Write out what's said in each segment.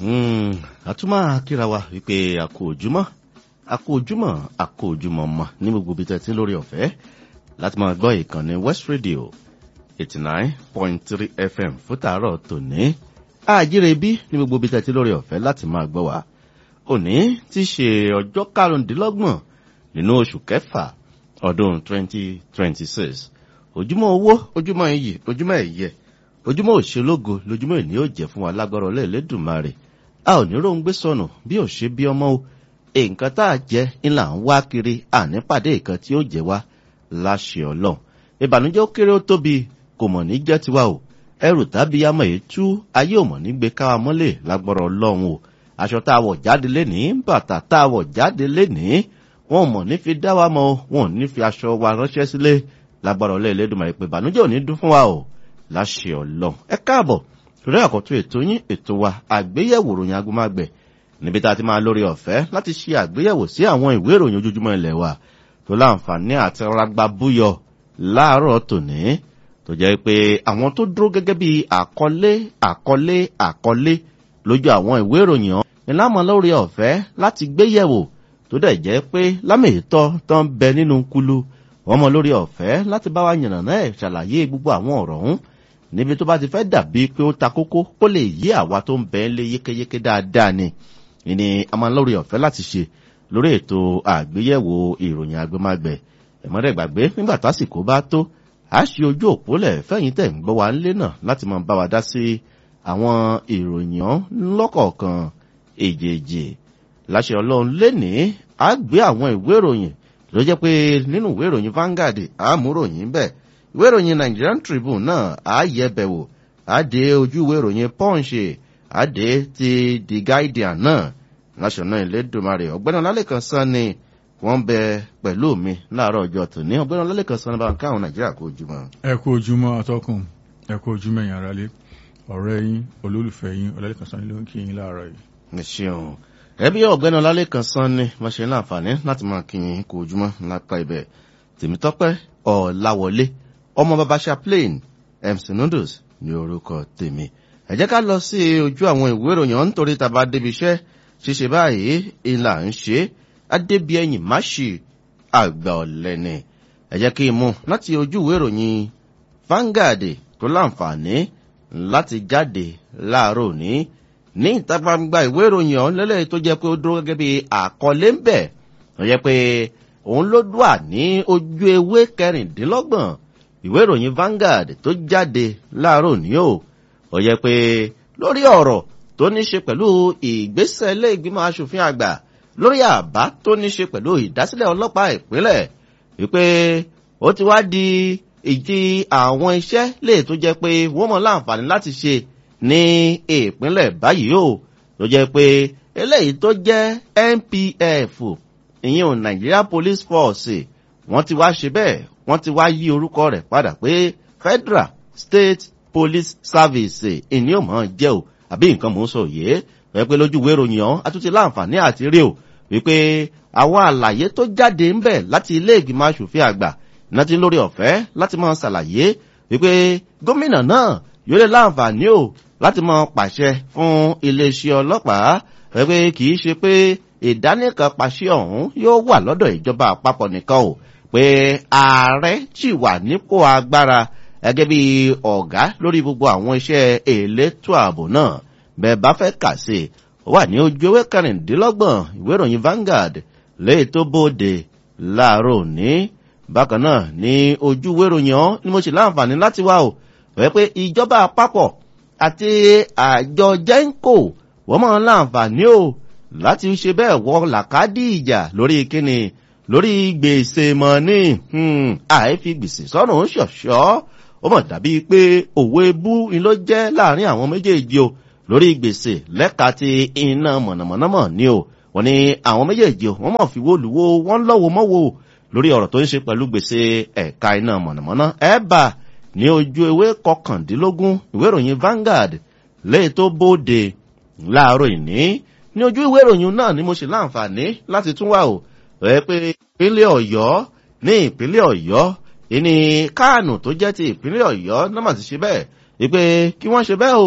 àtúmọ̀ akíra wa wípé àkó ojúmọ́ àkó ojúmọ́ àkó ojúmọ́ mọ́ ní gbogbo ibi tẹ́tí lórí ọ̀fẹ́ láti máa gbọ́ ìkànnì West Radio eighty nine point three FM fún tàárọ̀ tòní àjíire bí ní gbogbo ibi tẹ́tí lórí ọ̀fẹ́ láti máa gbọ́ wa òní ti ṣe ọjọ́ karùndínlọ́gbọ̀n nínú oṣù kẹfà ọdún twenty twenty six ojúmọ́ owó ojúmọ́ iyì ojúmọ́ ẹ̀yẹ ojúmọ́ òṣèlógo lójúmọ́ ìní yóò jẹ́ fún wa lágbára ọlẹ́ẹ̀lẹ́dùnmarè a ò ní róńgbé sọnù bí ò ṣe bí ọmọ o nǹkan tá a jẹ ńlá ń wá kiri ànípàdé nǹkan tí ó jẹ wá láṣẹ ọlọ́run ìbànújẹ́ ó kéré ó tóbi kò mọ̀ ní jẹ́ tiwa o ẹrù tàbí amọ̀ èyí tú ayé ò mọ̀ ní gbé káwa mọ́lẹ̀ lágbára ọlọ́run o aṣọ tá a wọ̀ jáde lénìí bàtà tá a wọ̀ jáde lénìí wọn ò mọ̀ ní fi dá wa mọ́ wọn ò ní fi aṣọ wa ránṣẹ́ sílé lágbára ọlẹ́ẹ̀lẹ́dùnmarè pé ìbànújẹ́ ò ní dún fún wa o láṣẹ ọlọ́run ẹ káàbọ̀ torí àkọ́tún ètò yín ètò wa àgbéyẹ̀wò ròyìn agbómágbẹ̀ níbi tá a ti máa lórí ọ̀fẹ́ láti ṣe àgbéyẹ̀wò sí àwọn ìwé ìròyìn ojoojúmọ́ ilẹ̀ wa tó láǹfààní àti ragba búyọ láàárọ̀ tòní tó jẹ́ pé àwọn tó dúró gẹ́gẹ́ bí àkọlé àkọlé àkọlé lójú àwọn ìwé ìròyìn ọ̀hún ni láàmú lórí ọ̀fẹ́ láti gbéyẹ̀wò tó dẹ̀ jẹ́ pé lámèétọ́ tó ń bẹ nínú kulu wọ́n mọ lórí ọ̀fẹ́ láti bá wa yànnàná ẹ̀ ṣàlàyé gbogbo àwọn ọ̀rọ̀ ọ̀hún níbi tó bá ti fẹ́ dàbí pé ó ta kókó kó lè yí àwa tó ń bẹ ń lé yékéyéké dáadáa ni ìní a máa ń lórí ọ̀fẹ́ láti ṣe lórí ètò àgbéyẹ̀wò ìròyìn agbémágbẹ̀ ẹ̀mọ́dẹ̀ gbàgbé nígbà tásìkò bá tó a ṣe ojú òpólẹ̀ fẹ́yìn tẹ̀ ń gbọ́ wa ńlé náà láti máa bá wa dá sí àwọn ìròyìn lọ́kọ̀ọ̀kan èjèèjì láṣẹ ọlọ́run lénìí a gbé àwọn ìwé ìròyìn ló jẹ́ pé nínú ìwé ìròyìn Vanguard àmúròyìn bẹ́ẹ̀ ìwé ìròyìn Nigerian Tribune náà á yẹ bẹ̀wò á dé ojú ìwé ìròyìn Punch á dé ti The Guardian náà national Elédùmarè ọ̀gbẹ́ni Ọlálẹ́kan sàn ni wọ́n bẹ pẹ̀lú mi láàárọ̀ ọjọ́ tòní ọ̀gbẹ́ni Ọlálẹ́kan sàn bá ń káwọn Nàìjíríà kó ojúmọ́. ẹ kú ojúmọ́ atọ́kùn ẹ kú ojúmọ́ ẹ̀yin aráalé ọ̀rẹ́ yín olólùfẹ́ yín Ọlálẹ́kan sàn ló ń kí yín láàárọ̀ yìí. ẹ ṣeun ẹbí ọ̀gbẹ́ni Ọlálẹ́kan sàn ni wọ́n ṣe láǹfààní láti máa kí yín kó ojúmọ́ lápá ibẹ̀ Tèmítọ́pẹ́ Ọláwọlé ọmọ bàbá chaplain mc noodles ní orúkọ tèmi ẹ jẹ́ ká lọ sí ojú àwọn ìwé ìròyìn ọ̀hún nítorí tàbá débi iṣẹ́ ṣíṣe báyìí ìlà ń ṣe adébíyẹyìn máṣì àgbà ọ̀lẹ́ni ẹ jẹ́ kí n mú láti ojú ìwé ìròyìn Vanguard tó láǹfààní láti jáde láàárọ̀ òní ní ìta gbangba ìwé ìròyìn ọ̀hún lẹ́lẹ́ tó jẹ́ pé ó dúró gẹ́gẹ́ bí àkọlé ń bẹ̀ tó jẹ́ pé òun ló dùà ní ojú ewé kẹrìndínlọ́gbọ̀n ìwé ìròyìn Vanguard tó jáde láàárọ̀ ní o ó yẹ pé lórí ọ̀rọ̀ tó ní ṣe pẹ̀lú ìgbésẹ̀ ilé ìgbìmọ̀ asòfin àgbà lórí àbá tó ní ṣe pẹ̀lú ìdásílẹ̀ ọlọ́pàá ìpínlẹ̀ wípé ó ti wá di ìdí àwọn iṣẹ́ lè tó jẹ́ pé wọ́n mọ̀ láǹfààní láti ṣe ní ìpínlẹ̀ báyìí o tó jẹ́ pé eléyìí tó jẹ́ NPF ìyẹn ò Nigeria Police Force wọ́n ti wá ṣe bẹ́ẹ̀ wọ́n ti wá yí orúkọ rẹ̀ padà pé Federal State Police Service ìní ò mọ̀ jẹ́ o àbí nǹkan mò ń sọ yìí wọ́n pé lójú ìwé ìròyìn ọ̀hún àtúntì láǹfààní àti rí o wípé àwọn àlàyé tó jáde ń bẹ̀ láti ilé ìgbìmọ̀ asòfin àgbà náà ti lórí ọ̀fẹ́ láti máa ṣàlàyé wípé gómìnà náà yóò lè láǹfààní o láti máa pàṣẹ fún iléeṣẹ́ ọlọ́pàá wọ́n pé kì í ṣe pé ìdánìkan pàṣẹ ọ̀hún yóò wà lọ́dọ̀ ìjọba àpapọ̀ nìkan o pé ààrẹ sì wà nípò agbára gẹ́gẹ́ bí ọ̀gá lórí gbogbo àwọn iṣẹ́ elétò ààbò náà bẹ́ẹ̀ bá fẹ́ kà sí i wà ní ojú ewé kẹrìndínlọ́gbọ̀n ìwé ìròyìn Vanguard léyìí tó bóde láàárọ̀ òní bákan náà ní ojú ìwé ìròyìn ọ́ ni mo sì láǹfààní láti wá o wẹ́ pé ìjọba àpapọ̀ àti àjọ jẹ́ńkò wọ́n mọ̀ láǹfààní o láti ṣe bẹ́ẹ̀ wọ làkàdí ìjà lórí kíni lórí gbèsè mọ̀ ní àìfi gbèsè sọ́nà ń ṣọ̀ṣọ́ ó mọ̀ dàbí pé òwe bú ni ló jẹ́ láàrin àwọn méjèèjì o lórí gbèsè lẹ́ka ti iná mọ̀nàmọ́ná mọ̀ ní o wọ́n ní àwọn méjèèjì o wọ́n mọ̀ fi wó lùwó wọ́n lọ́wọ́ mọ́wọ́ lórí ọ̀rọ̀ tó ń ṣe pẹ̀lú gbèsè ẹ̀ka iná mọ̀nàmọ́ná ẹ̀bà ní ojú ewé kọkàndínlógún ìwé ìròyìn Vanguard léè tó bóde láàárọ̀ ìní ní ojú ìwé ìròyìn náà ni mo ṣe láǹfààní láti tún wà o rẹ pé ìpínlẹ̀ ọ̀yọ́ ní ìpínlẹ̀ ọ̀yọ́ ìní káànù tó jẹ́ ti ìpínlẹ̀ ọ̀yọ́ náà mà ti ṣe bẹ́ẹ̀ wípé kí wọ́n ṣe bẹ́ẹ̀ o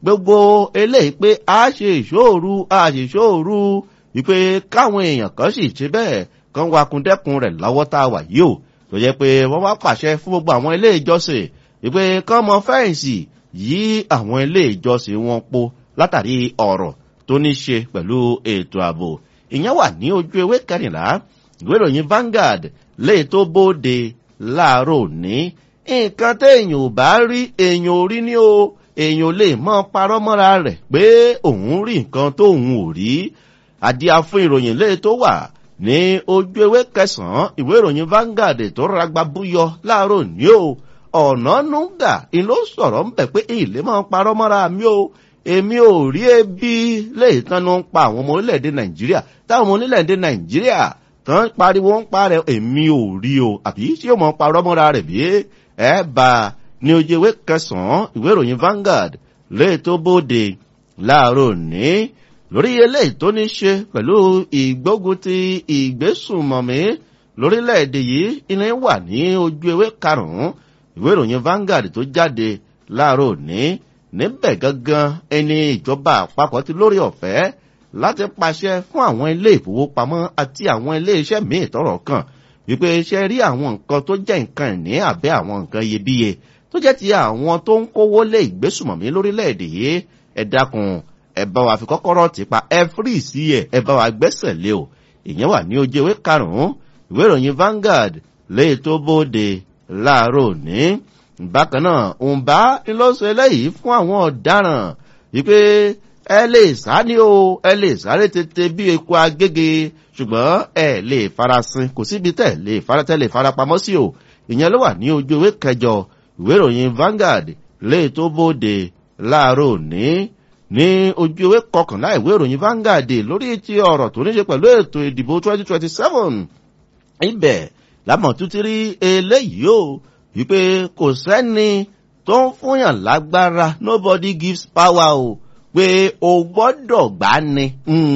gbogbo eléyìí pé a ṣe ìṣòru a ṣe ìṣòru wípé káwọn èèyàn kan sì ṣe bẹ́ẹ̀ kan wakùndẹ́kun rẹ̀ lọ́wọ́ tá a wà yìí o tó jẹ́ pé wọ́n wá pàṣẹ fún gbogbo àwọn ilé ìjọsìn wípé kán mọ fẹ́ǹsì yí àwọn ilé ìjọsìn wọn po látàrí ọ̀rọ̀ tó ní ṣe pẹ̀lú ètò ààbò ìyẹn wà ní ojú ewé kẹrìnlá ìwé ìròyìn Vanguard lè tó bóde láàárọ̀ òní nǹkan téèyàn ò bá rí èèyàn ò rí ní o èèyàn ò lè mọ parọ́ mọ́ra rẹ̀ pé òun rí nǹkan tóun ò rí àdíá fún ìròyìn lè tó wà ní ojú ewé kẹsànán ìwé ìròyìn Vanguard tó ragba búyọ láàárọ̀ òní o ọ̀nà nùgà ìlú sọ̀rọ̀ ń bẹ̀ pé ilé máa ń parọ́ mọ́ra mi o èmi ò rí ebi léyìí tán ló ń pa àwọn ọmọ orílẹ̀-èdè Nàìjíríà táwọn ọmọ orílẹ̀-èdè Nàìjíríà tán pariwo ń parẹ́ èmi ò rí o àbí tí ó mọ̀ parọ́ mọ́ra rẹ̀ bí ẹ bá ní ojú ewé kẹsàn-án ìwé ìròyìn Vanguard léyìí tó bóde láàárọ̀ òní lórí eléyìí tó ní ṣe pẹ̀lú ìgbógun ti ìgbésùnmọ̀mí lórílẹ̀‐èdè yìí ilé wà ní ojú ewé karùn-ún ìwé ìròyìn Vanguard tó jáde láàárọ̀ òní níbẹ̀ gangan ẹni ìjọba àpapọ̀ ti lórí ọ̀fẹ́ láti pàṣẹ fún àwọn ilé ìfowópamọ́ àti àwọn ilé iṣẹ́ míì tọ́rọ̀ kàn wípé iṣẹ́ rí àwọn nǹkan tó jẹ́ nǹkan ìní àbẹ́ àwọn nǹkan iyebíye tó jẹ́ ti àwọn tó ń kówó lé ìgbésùnmọ̀mí lórílẹ̀‐èdè yìí ẹ dákun ẹ bá wa fi kọ́kọ́rọ́ ti pa ẹ fírì sí ẹ ẹ bá wa gbẹ́sẹ̀ lé o ìyẹn wà ní ojú ewé karùn-ún ìwé ìròyìn Vanguard léyìí tó bóde láàárọ̀ òní bákan náà òǹbá ńlọ́sọ eléyìí fún àwọn ọ̀daràn wípé ẹ lè sá ní o ẹ lè sáré tètè bí eku agége ṣùgbọ́n ẹ lè farasin kò síbi tẹ̀ lè faratẹ́ lè farapamọ́ sí o ìyẹn ló wà ní ojú ewé kẹjọ ìwé ìròyìn Vanguard léyìí tó bóde láàárọ̀ òní ní ojú ewé kọkànlá ìwé ìròyìn Vanguard lórí ti ọ̀rọ̀ tó ní ṣe pẹ̀lú ètò ìdìbò 2027 ibẹ̀ lámọ̀tútù rí eléyìí o wípé kò sẹ́ni tó ń fúnyàn lágbára nobody gives power o pé o gbọ́dọ̀ gbá ni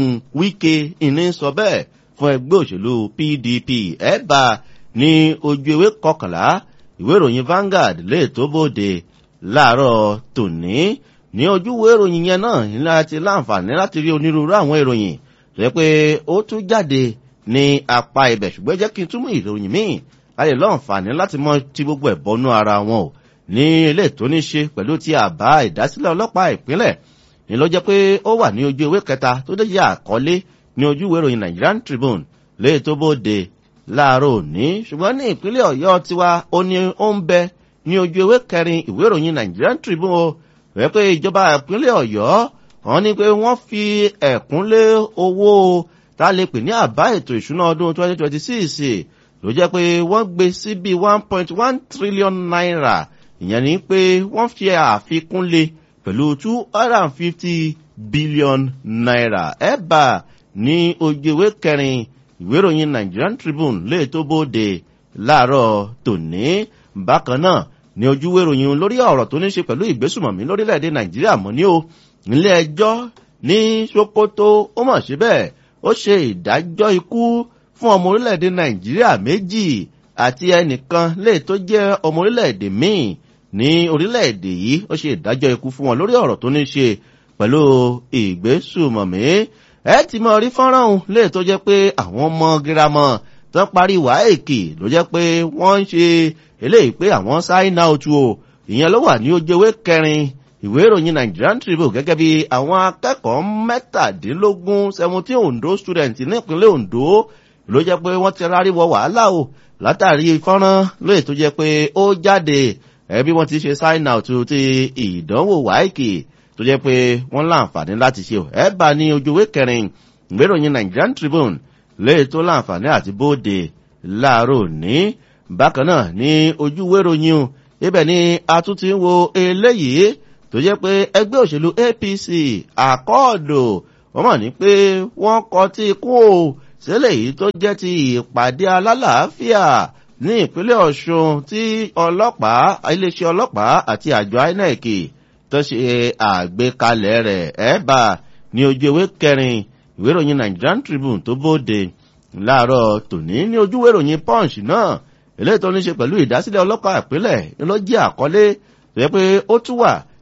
Wike ìní sọ bẹ́ẹ̀ fún ẹgbẹ́ òṣèlú PDP ẹ̀bà ní ojú ewé kọkànlá ìwé ìròyìn Vanguard lè tó bóde láàárọ̀ tòní ní ojúwé ìròyìn yẹn náà ní láti láǹfààní láti rí onírúurú àwọn ìròyìn tó yẹ pé ó tún jáde ní apá ibẹ̀ ṣùgbọ́n jẹ́ kí n túmọ̀ ìròyìn míì láti lọ́nfààní láti mọ ti gbogbo ẹ̀ bọ́nú ara wọn o ní ilé tó ní ṣe pẹ̀lú ti àbá ìdásílẹ̀ ọlọ́pàá ìpínlẹ̀ ní ló jẹ́ pé ó wà ní ojú ewé kẹta tó dé yà àkọlé ní ojúwé ìròyìn Nigerian Tribune lè tó bóde láàárọ̀ òní ṣùgbọ́n ní ìpínlẹ̀ Ọ̀yọ́ tiwa ó ní ó ń bẹ ní ojú ewé kẹrin ìwé ìròyìn Nigerian Tribune o rẹ̀ pé ìjọba ìpínlẹ̀ Ọ̀yọ́ wọ́n ní pé wọ́n fi ẹ̀kúnlé owó tá a lè pè ní àbá ètò ìṣúná ọdún 2026 ló jẹ́ pé wọ́n gbé sí bí 1.1 trillion naira ìyẹn ni pé wọ́n fi àfikún lé pẹ̀lú 250 billion naira ẹ̀bà ní ojú ìwé kẹrin ìwé ìròyìn Nigerian Tribune lè tó bóde láàárọ̀ tòní bákan náà ní ojúwé ìròyìn lórí ọ̀rọ̀ tó ní ṣe pẹ̀lú ìgbésùmọ̀mí lórílẹ̀‐èdè Nàìjíríà mọ́ ní o nílé ẹjọ́ ní Sokoto ó mọ̀ síbẹ̀ ó ṣe ìdájọ́ ikú fún ọmọ orílẹ̀‐èdè Nàìjíríà méjì àti ẹnìkan lè tó jẹ́ ọmọ orílẹ̀‐èdè míì ní orílẹ̀‐èdè yìí ó ṣe ìdájọ́ ikú fún wọn lórí ọ̀rọ̀ tó ní ṣe pẹ̀lú ìgbésùmọ̀mí ẹ ti mọ rí fọ́nrán òun lè tó jẹ́ pé àwọn ọmọ girama tó parí wáèkì ló jẹ́ pé wọ́n ń ṣe eléyìí pé àwọn sign out o ìyẹn ló wà ní ojú ewé kẹrin ìwé ìròyìn Nigerian Tribune gẹ́gẹ́ bí àwọn akẹ́kọ̀ọ́ mẹ́tàdínlógún seventeen Ondo student nípínlẹ̀ Ondo ló jẹ́ pé wọ́n ti rárí wọ wàhálà o látàrí fọ́nrán lóye tó jẹ́ pé ó jáde ẹbí wọ́n ti ṣe sign out ti ìdánwò wáìkì tó jẹ́ pé wọ́n láǹfààní láti ṣe ẹ bá ní ojú ewé kẹrin ìwé ìròyìn Nigerian Tribune lóye tó láǹfààní àti bóde láàárọ̀ ní bákan náà ní ojú ìwé ìròyìn o ibẹ̀ ni a tún ti ń wo eléyìí tó jẹ́ pé ẹgbẹ́ òṣèlú APC àkọọ̀dò wọ́n mọ̀ ní pé wọ́n kọ tí ikú o sílẹ̀ yìí tó jẹ́ ti ìpàdé alálàáfíà ní ìpínlẹ̀ Ọ̀ṣun tí ọlọ́pàá iléeṣẹ́ ọlọ́pàá àti àjọ INEC tó ṣe àgbékalẹ̀ rẹ̀ ẹ̀bà ní ojú ewé kẹrin ìwé ìròyìn Nigerian Tribune tó bóde láàárọ̀ tòní ní ojú ìwé ìròyìn Punch náà eléyìí tó ní ṣe pẹ̀lú ìdásílẹ̀ ọlọ́pàá ìpínlẹ̀ ló jẹ́ àkọlé tó yẹ pé ó tún wà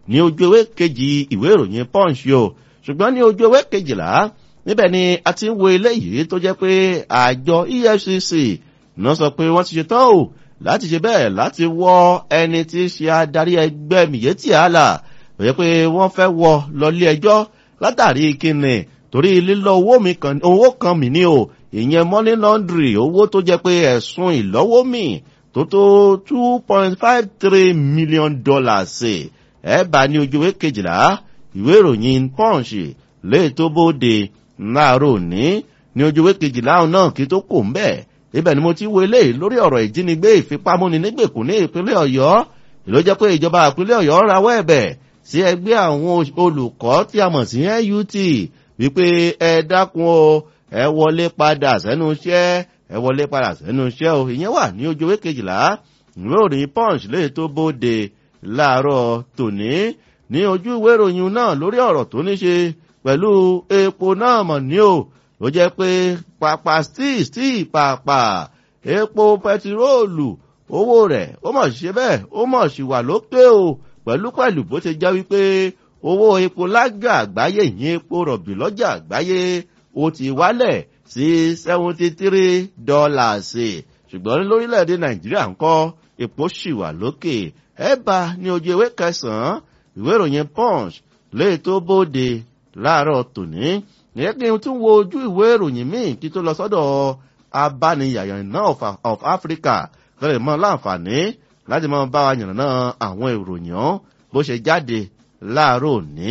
ní ojú ewé kejì ìwé ìròyìn punch o ṣùgbọ́n ní ojú ewé kejìlá níbẹ̀ ni a ti ń wo eléyìí tó jẹ́ pé àjọ efcc náà sọ pé wọ́n ti ṣe tán o láti ṣe bẹ́ẹ̀ láti wọ ẹni tí í ṣe adarí ẹgbẹ́ miyetti allah tó jẹ́ pé wọ́n fẹ́ wọ lọlé ẹjọ́ látàrí kíni torí lílọ owó kan mi ní o ìyẹn money laundry owó tó jẹ́ pé ẹ̀sùn ìlọ́wọ́ mi tó tó two point five three million dollars ẹ bá ní ojú ìwé kejìlá ìwé ìròyìn punch lè tó bóde láàárọ̀ òní ní ojú ìwé kejìlá náà kí tó kò ń bẹ̀ ibẹ̀ ni mo ti wo eléyìí lórí ọ̀rọ̀ ìjínigbé ìfipámúni nígbèkùn ní ìpínlẹ̀ ọ̀yọ́ ìlú jẹ́ pé ìjọba ìpínlẹ̀ ọ̀yọ́ rawọ́ ẹ̀bẹ̀ sí ẹgbẹ́ àwọn olùkọ́ tí a mọ̀ sí nut wípé ẹ dákun o ẹ wọlé padà sẹ́nu iṣẹ́ ẹ wọlé padà sẹ́nu iṣẹ́ o ìyẹn wà ní ojú ìwé kejìlá ìwé òròyìn punch lè tó bóde láàárọ̀ tòní ní ojú ìwé ìròyìn náà lórí ọ̀rọ̀ tó ní ṣe pẹ̀lú epo náà mọ̀ ní o ló jẹ́ pé pàpà stíì stíì pàpà epo pẹtiróòlù owó rẹ̀ ó mọ̀ ṣe bẹ́ẹ̀ ó mọ̀ sì wà lókè o pẹ̀lú pẹ̀lú bó ṣe jẹ́ wípé owó epo lájà àgbáyé ìyẹn epo rọ̀bì lọ́jà àgbáyé ó ti wálẹ̀ sí seventy three dollars ṣùgbọ́n lórílẹ̀‐èdè nàìjíríà ń kọ́ epo sì wà lókè ẹ bá ní ojú ewé kẹsàn-án ìwé ìròyìn punch lè tó bóde láàárọ̀ tòní ìyẹn kí n tún wo ojú ìwé ìròyìn míì kí tó lọ sọ́dọ̀ abániyàyàn náà of africa kọ́lẹ̀ mọ́ láǹfààní láti mọ́ bá wa yànnà àwọn ìròyìn bó ṣe jáde láàárọ̀ òní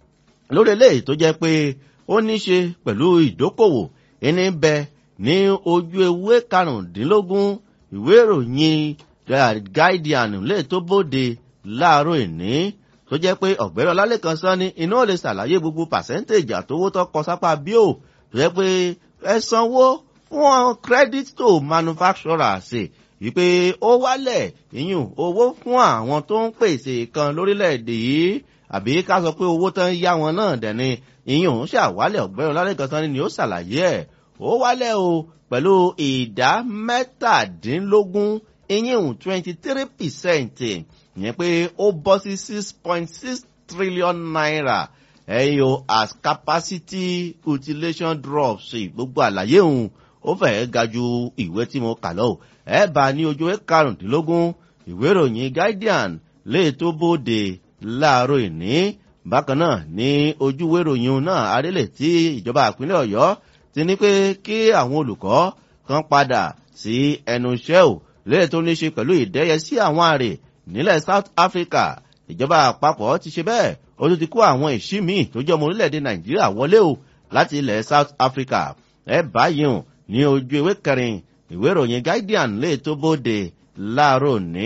lórí eléyìí tó jẹ́ pé ó ní ṣe pẹ̀lú ìdókòwò ẹni bẹ ní ojú ewé karùndínlógún ìwé ìròyìn guardian lè tó bóde láàárọ̀ ìní tó jẹ́ pé ọ̀gbẹ́rẹ́ ọlálẹ́kan sọ ni iná lè ṣàlàyé gbogbo pàṣẹ́ntéèjì àtowó tó kọ sápá bíò tó jẹ́ pé ẹ sanwó fún credit to manufacturers wípé ó wálẹ̀ ìyún owó fún àwọn tó ń pèsè kan lórílẹ̀‐èdè yìí àbí ká sọ pé owó tán yá wọn náà dẹ̀ ni ìyún ṣàwálẹ̀ ọ̀gbẹ́rẹ́ ọlálẹ́kan sọ ni ó ṣàlàyé ẹ̀ ó wálẹ̀ o pẹ̀lú ìdá mẹ́tàdínlógún ìyún twenty three percent ìyẹn pé ó bọ́ sí six point six trillion naira ẹ̀yìn o as capacity utilization drops gbogbo àlàyé òun ó fẹ̀ẹ́ ga ju ìwé tí mo kà lọ ẹ bá ní ojú ẹ karùndínlógún ìwé ìròyìn guardian lè tó bóde láàárọ̀ ìní bákan náà ní ojú ìwé ìròyìn náà adélè tí ìjọba ìpínlẹ̀ ọ̀yọ́ ti ní pé kí àwọn olùkọ́ kan padà sí ẹnu iṣẹ́ ò lè tó ní ṣe pẹ̀lú ìdẹ́yẹ sí àwọn àrè nílẹ̀ south africa ìjọba àpapọ̀ ti ṣe bẹ́ẹ̀ ó tún ti kó àwọn ìṣí míì tó jẹ́ ọmọ orílẹ̀-èdè nàìjíríà wọlé o láti ilẹ̀ south africa ẹ báyìí hàn ní ojú ewé kẹrin ìwé ìròyìn guardian lè tó bóde láàárọ̀ ní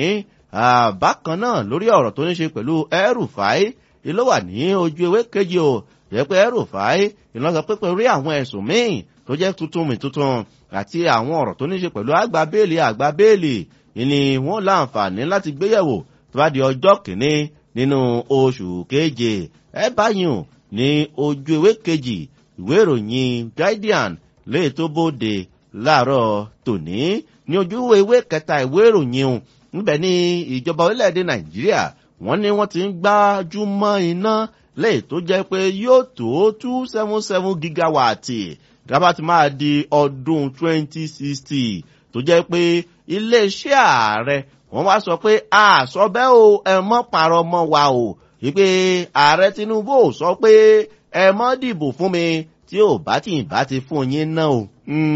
bákan náà lórí ọ̀rọ̀ tó ní ṣe pẹ̀lú ẹrùfáì ló wà ní ojú ewé kejì o jẹ́ pé ẹrùfáì ìlànà pé pẹ̀lú àwọn ẹ̀sùn míì tó jẹ́ tuntun mi tuntun àti àwọn ọ̀rọ̀ tó ní ṣe pẹ̀lú àgbà béèlì àgbà béèlì ni wọ́n láǹfààní láti gbéyẹ̀wò tó bá di ọjọ́ kìíní nínú oṣù keje ẹ báyìí ní ojú ewé kejì ìwé ìròyìn guardian lè tó bóde láàárọ̀ tòní ní ojú ewé kẹta ìwé ìròyìn níbẹ̀ ní ìjọba orílẹ̀-èdè nàìjíríà wọ́n ní wọ́n ti ń gbájú mọ́ iná lè tó jẹ́ pé yóò tó two seven seven gigawatt dábàá ti máa di ọdún twenty sixty tó jẹ́ pé iléeṣẹ́ ààrẹ wọ́n wá sọ pé àṣọ bẹ́ẹ̀ o ẹ mọ́ parọ́ mọ́ wa o wípé ààrẹ tinubu ò sọ pé ẹ mọ́ dìbò fún mi tí ò bá tì bá ti fún yín náà o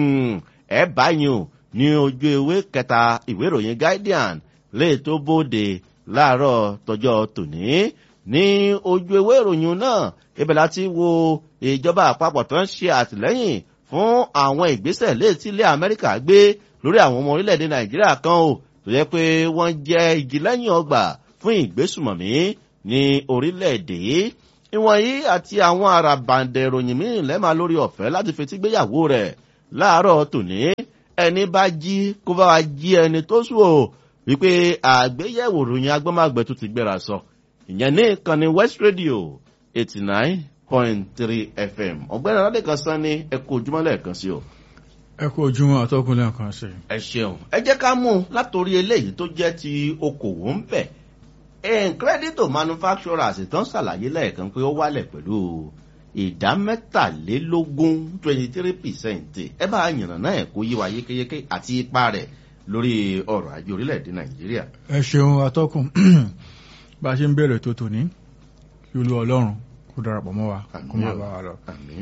ẹ báyìí o ní ojú ewé kẹta ìwé ìròyìn guardian lè tó bóde láàárọ̀ tọjọ́ tòní ní ojú ewé ìròyìn náà ibẹ̀ láti wo ìjọba àpapọ̀ tó ń ṣe àtìlẹ́yìn fún àwọn ìgbésẹ̀ létí ilé amẹ́ríkà gbé lórí àwọn ọmọ orílẹ̀-èdè nàìjíríà kan o tó yẹ pé wọ́n jẹ́ igi lẹ́yìn ọgbà fún ìgbésùmọ̀mí ní orílẹ̀-èdè ìwọ̀nyí àti àwọn àràbàǹdẹ̀ ìròyìn míì lẹ́mà lórí ọ̀fẹ́ láti fetí gbéyàwó rẹ̀ láàárọ̀ tòní ẹni bá jí kó bá wa jí ẹni tó sùn o wípé àgbéyẹ̀wò ròyìn agbọ́màgbẹ́ tó ti gbéra sọ ìyẹn ní ìkànnì west radio eighty nine point three fm ọ̀gbẹ́ni aládẹ́kan sán ní ẹkọ ojúmọ́ lẹ́ẹ̀kan sí o. ẹ kú ojúmọ́ àtọ́kùn lẹ́ẹ̀kan sí. ẹ ṣeun ẹ jẹ́ ká mú un látòrí eléyìí tó jẹ́ ti okòwò ń bẹ̀ credit to manufacturers tán ṣàlàyé lẹ́ẹ̀kan pé ó wálẹ̀ pẹ̀lú ìdá mẹ́tàlélógún twenty three percent ẹ bá yànnà náà ẹ̀ kó yé wa yékéyéké àti ipa rẹ̀ lórí ọrọ̀ ajé orílẹ̀-èdè nàìjíríà. ẹ ṣeun atọ́kùn bá a ṣe ń bẹ̀rẹ̀ tó tòní kí olú ọlọ́run kó darapọ̀ mọ́ wa kó máa bá wa lọ. àmín.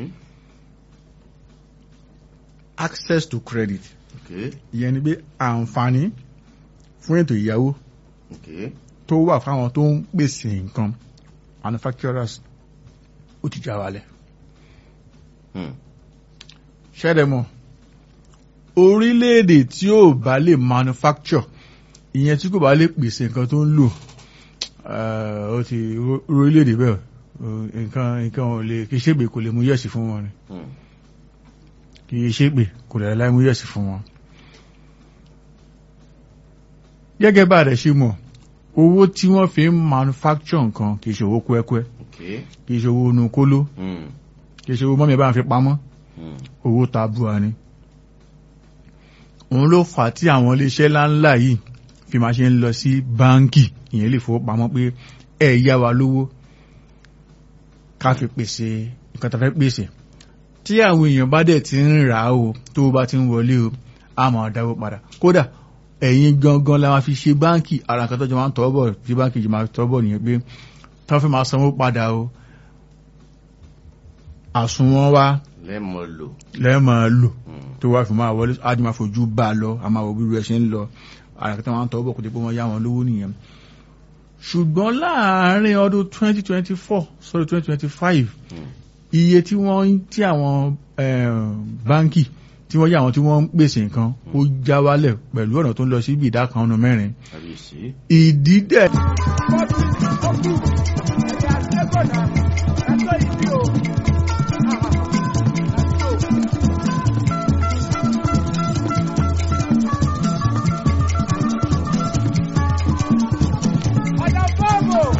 access to credit okay ìyẹn ni pé àǹfààní fún ètò ìyàwó okay tó wà fáwọn tó ń pèsè nǹkan manufacturers ó ti já wálẹ̀. hmm. ṣẹ́dẹ̀mọ̀ orílẹ̀-èdè tí ò bá lè manufacture ìyẹn tí kò bá lè pèsè nǹkan tó ń lò eh, ó ti orílẹ̀-èdè bẹ́ẹ̀ eh, nǹkan nǹkan ò lè kì í ṣègbè kò lè mú yẹ̀sì fún wọn ni Hmm. kì í ṣègbè kò lè láì mú yẹ̀sì fún wọn. gẹ́gẹ́ bá a rẹ̀ ṣe mọ̀ owó tí wọ́n fi ń manufacture nǹkan kì í ṣe owó kúẹ́kúẹ́ okay kì í ṣe owó inú kóló hmm. kì í ṣe owó mọ́mí ẹ̀ bá ń fi pamọ́ Hmm. owó tabua ni òun ló fà á tí àwọn iléeṣẹ́ ńláńlá yìí fi máa ṣe ń lọ sí báńkì ìyẹn lè fowópamọ́ pé ẹ yá wa lówó ká fi pèsè nǹkan tá a fẹ́ pèsè tí àwọn èèyàn bá dẹ̀ ti ń rà á o tó bá ti ń wọlé o a máa dáwó padà kódà ẹ̀yin gangan la máa fi ṣe báńkì ara nǹkan tó jọ máa ń tọ́ bọ̀ tí báńkì jọ máa tọ́ bọ̀ nìyẹn pé tí wọ́n fi máa sanwó padà o àsùnwọ̀n wa lẹ́mọ̀ lò. lẹ́ẹ̀mọ̀ lò Hmm. tó wá fi máa wọlé ájú máa fojú bá a lọ a máa wọ bí rẹ ṣe ń lọ àràkítà wọn tọ́ bọ̀ kó tó pé wọ́n yá wọn lówó nìyẹn ṣùgbọ́n láàárín ọdún 2024 sọ́dọ̀ 2025 Hmm. iye tí wọ́n tí àwọn eh, báńkì tí wọ́n yá àwọn tí wọ́n ń pèsè nǹkan ó já wálẹ̀ pẹ̀lú ọ̀nà tó ń lọ sí ibi ìdá kan ọ̀nà mẹ́rin àbí sí. ìdí dẹ̀ Ó kú, ó kú, ẹ̀yà Lẹ́gọ̀dà.